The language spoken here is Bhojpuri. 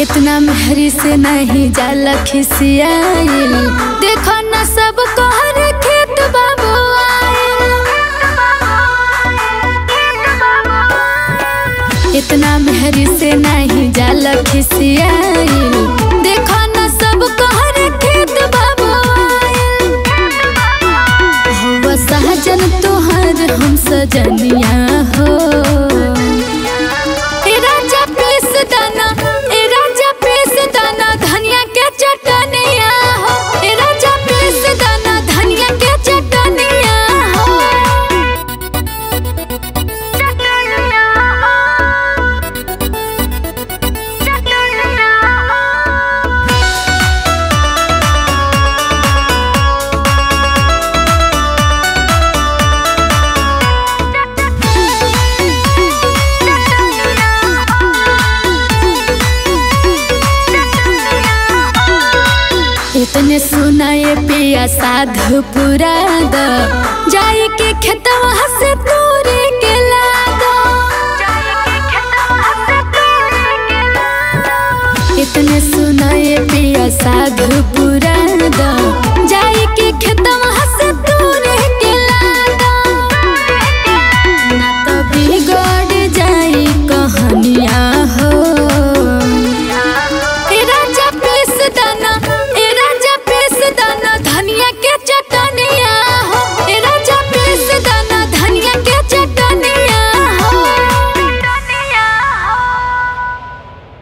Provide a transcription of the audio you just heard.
इतना मेहरी से नहीं जाला खिसियाइल देखो न सब कहर खेत बाबू आइल। इतना मेहरी से नहीं जाला खिसियाइल देखो न सब कहर खेत बाबू आइल। हवा सहजन तोहर हम सजनिया हो ए राजा पीस दाना ए राजा पीस दाना धनिया के चटनिया हो ए राजा पीस दाना धनिया के चटनिया हो इतने सुनाए पिया साधु पुरा द जाए के खेतवा से तू